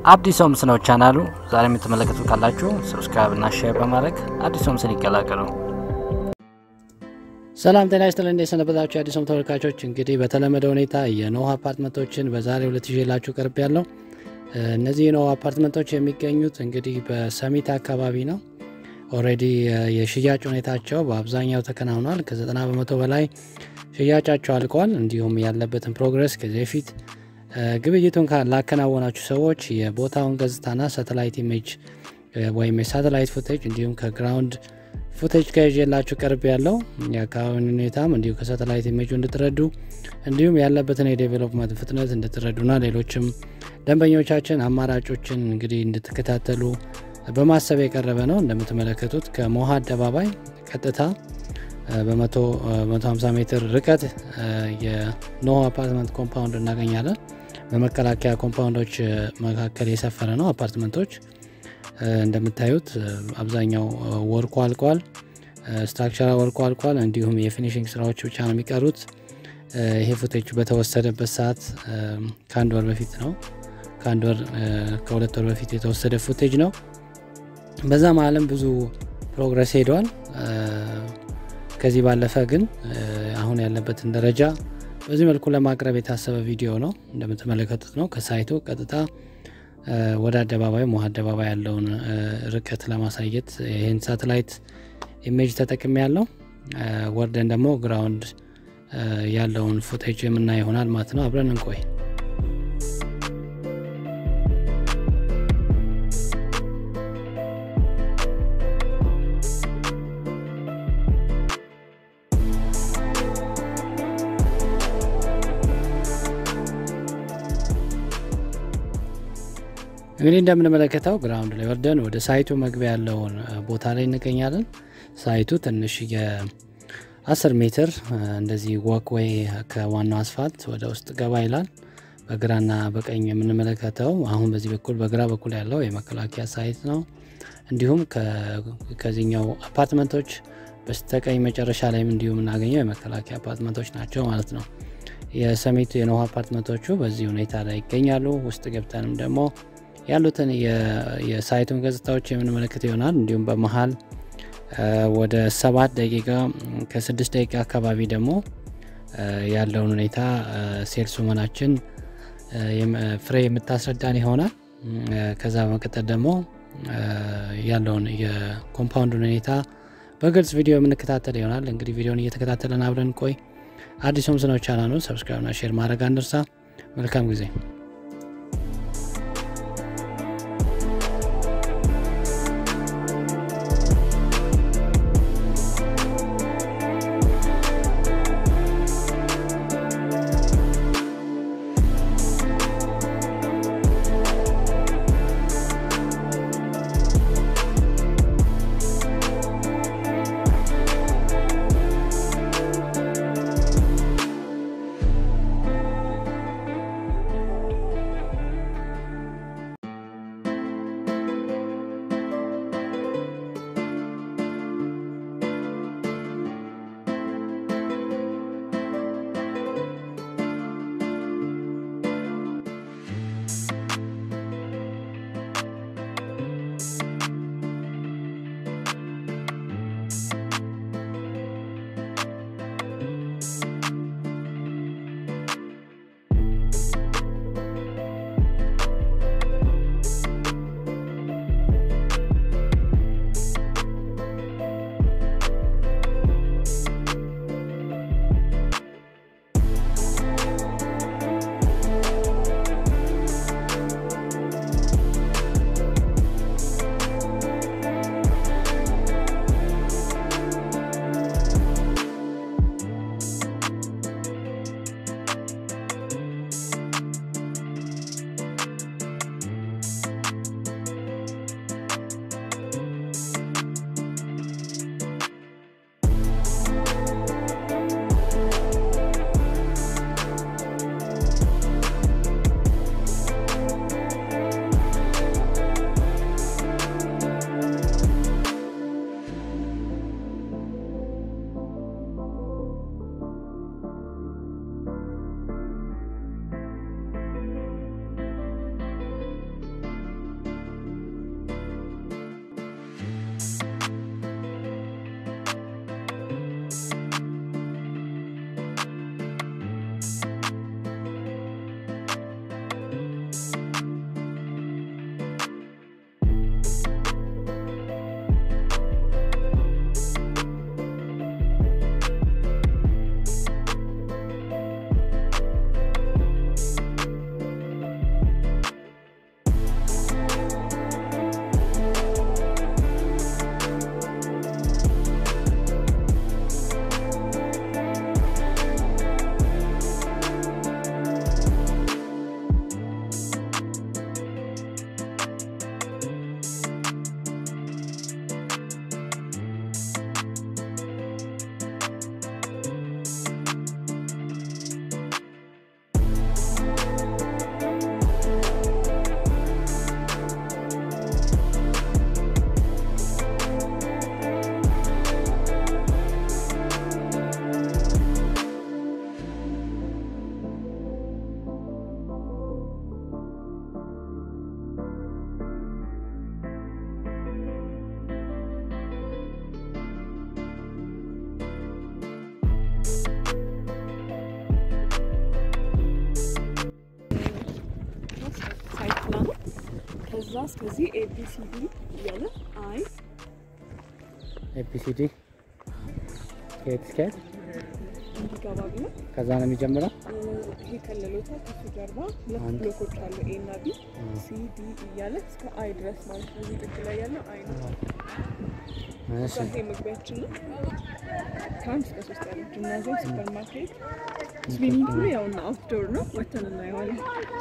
አዲስ ሆምስ ነው ቻናሉ። ዛሬ የምትመለከቱ ካላችሁ ሰብስክራይብ እና ሼር በማድረግ አዲስ ሆምስን ይቀላቀሉ። ሰላም ጤና ይስጥልን። እንዴት ሰነበታችሁ? የአዲስ ሆም ተመልካቾች፣ እንግዲህ በተለመደ ሁኔታ የኖህ አፓርትመንቶችን በዛሬው ዕለት ይዤላችሁ ቀርብ ያለው እነዚህ የኖህ አፓርትመንቶች የሚገኙት እንግዲህ በሰሚት አካባቢ ነው። ኦልሬዲ የሽያጭ ሁኔታቸው በአብዛኛው ተከናውኗል። ከ90 በመቶ በላይ ሽያጫቸው አልቋል። እንዲሁም ያለበትን ፕሮግረስ ከዚህ በፊት ግብይቱን ላከናወናችሁ ሰዎች የቦታውን ገጽታና ሳተላይት ኢሜጅ ወይም የሳተላይት ፉቴጅ እንዲሁም ከግራውንድ ፉቴጅ ጋር ይዤላችሁ ቀርብ ያለው የአካባቢውን ሁኔታም እንዲሁም ከሳተላይት ኢሜጁ እንድትረዱ እንዲሁም ያለበትን የዴቨሎፕመንት ፍጥነት እንድትረዱና ሌሎችም ደንበኞቻችን አማራጮችን እንግዲህ እንድትከታተሉ በማሰብ የቀረበ ነው። እንደምትመለከቱት ከሞሃ አደባባይ ቀጥታ በ150 ሜትር ርቀት የኖህ አፓርትመንት ኮምፓውንድ እናገኛለን። በመከላከያ ኮምፓውንዶች መካከል የሰፈረ ነው። አፓርትመንቶች እንደምታዩት አብዛኛው ወርቁ አልቋል። ስትራክቸራ ወርቁ አልቋል። እንዲሁም የፊኒሽንግ ስራዎች ብቻ ነው የሚቀሩት። ይሄ ፉቴጅ በተወሰደበት ሰዓት ከአንድ ወር በፊት ነው። ከአንድ ወር ከሁለት ወር በፊት የተወሰደ ፉቴጅ ነው። በዛ መሀልም ብዙ ፕሮግረስ ሄዷል። ከዚህ ባለፈ ግን አሁን ያለበትን ደረጃ በዚህ መልኩ ለማቅረብ የታሰበ ቪዲዮ ነው። እንደምትመለከቱት ነው። ከሳይቱ ቀጥታ ወደ አደባባይ ሞሃ አደባባይ ያለውን ርቀት ለማሳየት ይህን ሳተላይት ኢሜጅ ተጠቅሚ ያለው ወርደን ደግሞ ግራውንድ ያለውን ፉቴጅ የምናይ ይሆናል ማለት ነው። አብረን እንቆይ። እንግዲህ እንደምንመለከተው ግራውንድ ላይ ወርደን ወደ ሳይቱ መግቢያ ያለውን ቦታ ላይ እንገኛለን። ሳይቱ ትንሽ የ10 ሜትር እንደዚህ ወክዌይ ከዋናው አስፋልት ወደ ውስጥ ገባ ይላል። በግራና በቀኝ የምንመለከተው አሁን በዚህ በኩል በግራ በኩል ያለው የመከላከያ ሳይት ነው። እንዲሁም ከዚህኛው አፓርትመንቶች በስተቀኝ መጨረሻ ላይም እንዲሁ የምናገኘው የመከላከያ አፓርትመንቶች ናቸው ማለት ነው። የሰሚቱ የኖህ አፓርትመንቶቹ በዚህ ሁኔታ ላይ ይገኛሉ። ውስጥ ገብተንም ደግሞ ያሉትን የሳይቱን ገጽታዎች የምንመለከት ይሆናል። እንዲሁም በመሀል ወደ ሰባት ደቂቃ ከስድስት ደቂቃ አካባቢ ደግሞ ያለውን ሁኔታ ሴልስ ውመናችን ፍሬ የምታስረዳን ይሆናል። ከዛ በመቀጠል ደግሞ ያለውን የኮምፓውንዱን ሁኔታ በግልጽ ቪዲዮ የምንከታተል ይሆናል። እንግዲህ ቪዲዮን እየተከታተለን አብረን ቆይ። አዲስ ሆምስ ነው ቻናሉ ሰብስክራይብና ሼር ማድረግ አንርሳ። መልካም ጊዜ ከዛ እስከዚህ ኤቢሲዲ እያለ አይ ኤቢሲዲ ከየት እስከ የት? እንዲገባ ብሎ ከዛ ነው የሚጀምረው። ይሄ ከለሎታል። ከሱ ጀርባ ሁለት አንድ። ብሎኮች አሉ ኤ እና ቢ እ፣ ሲ ዲ እያለ እስከ አይ ድረስ ማለት ነው። እዚህ ጥግ ላይ ያለው አይ ነው። እሺ እዛ ይሄ መግቢያችን ነው። ከአንድ እስከ ሶስት ያለው ጂምናዚየም፣ ሱፐር ማርኬት፣ ስዊሚንግ ፑል ያውና አውትዶር ነው። ወተን እናየዋለን።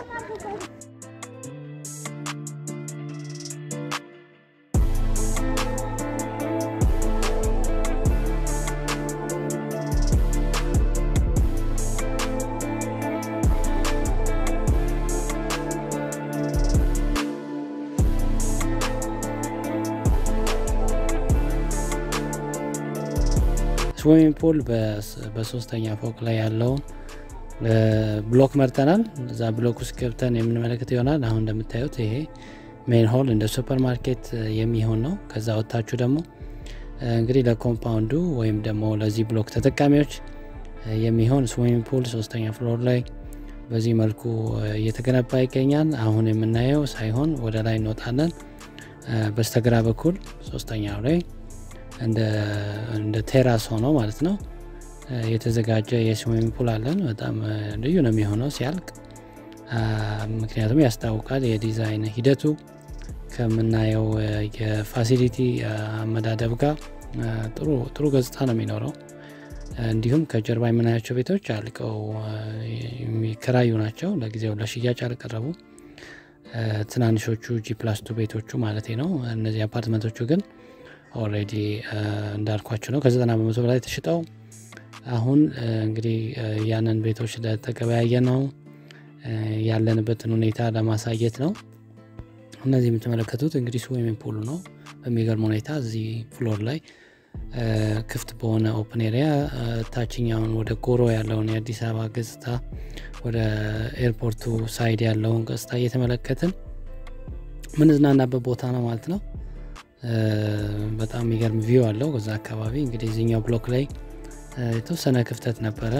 ስዊሚንግ ፑል በስ- በሶስተኛ ፎቅ ላይ ያለውን እ፣ ብሎክ መርጠናል። እዛ ብሎክ ውስጥ ገብተን የምንመለከት ይሆናል። አሁን እንደምታዩት ይሄ ሜን ሆል እንደ ሱፐር ማርኬት እ፣ የሚሆን ነው። ከዛ ወጥታችሁ ደግሞ እ፣ እንግዲህ ለኮምፓውንዱ ወይም ደግሞ ለዚህ ብሎክ ተጠቃሚዎች እ፣ የሚሆን ስዊሚንግ ፑል ሶስተኛ ፍሎር ላይ በዚህ መልኩ እ፣ እየተገነባ ይገኛል። አሁን የምናየው ሳይሆን ወደ ላይ እንወጣለን። እ፣ በስተግራ በኩል ሶስተኛው ላይ እንደ እንደ ቴራስ ሆኖ ማለት ነው እ፣ የተዘጋጀ የስዊሚንግ ፑል አለን። በጣም እ፣ ልዩ ነው የሚሆነው ሲያልቅ፣ አ፣ ምክንያቱም ያስታውቃል የዲዛይን ሂደቱ ከምናየው እ፣ የፋሲሊቲ አ፣ አመዳደብ ጋር አ፣ ጥሩ ጥሩ ገጽታ ነው የሚኖረው። እ፣ እንዲሁም ከጀርባ የምናያቸው ቤቶች አልቀው አ፣ የሚከራዩ ናቸው። ለጊዜው ለሽያጭ አልቀረቡ እ፣ ትናንሾቹ ጂ ፕላስቱ ቤቶቹ ማለት ነው። እነዚህ አፓርትመንቶቹ ግን ኦልሬዲ እንዳልኳቸው ነው ከዘጠና በመቶ በላይ ተሽጠው አሁን እ፣ እንግዲህ እ፣ ያንን ቤቶች ለተገበያየ ነው እ፣ ያለንበትን ሁኔታ ለማሳየት ነው። እነዚህ የምትመለከቱት እንግዲህ ስዊሚንግ ፑሉ ነው። በሚገርም ሁኔታ እዚህ ፍሎር ላይ እ፣ ክፍት በሆነ ኦፕን ኤሪያ እ፣ ታችኛውን ወደ ጎሮ ያለውን የአዲስ አበባ ገጽታ ወደ ኤርፖርቱ ሳይድ ያለውን ገጽታ እየተመለከትን ምንዝናናበት ቦታ ነው ማለት ነው። እ፣ በጣም የሚገርም ቪው አለው ከዛ አካባቢ እንግዲህ እዚኛው ብሎክ ላይ እ፣ የተወሰነ ክፍተት ነበረ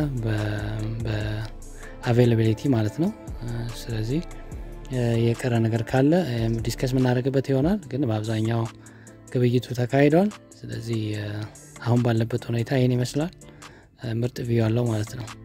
በአቬይላቢሊቲ ማለት ነው። እ፣ ስለዚህ እ፣ የቀረ ነገር ካለ ዲስከስ የምናደርግበት ይሆናል። ግን በአብዛኛው ግብይቱ ተካሂዷል። ስለዚህ እ፣ አሁን ባለበት ሁኔታ ይህን ይመስላል። እ፣ ምርጥ ቪው አለው ማለት ነው።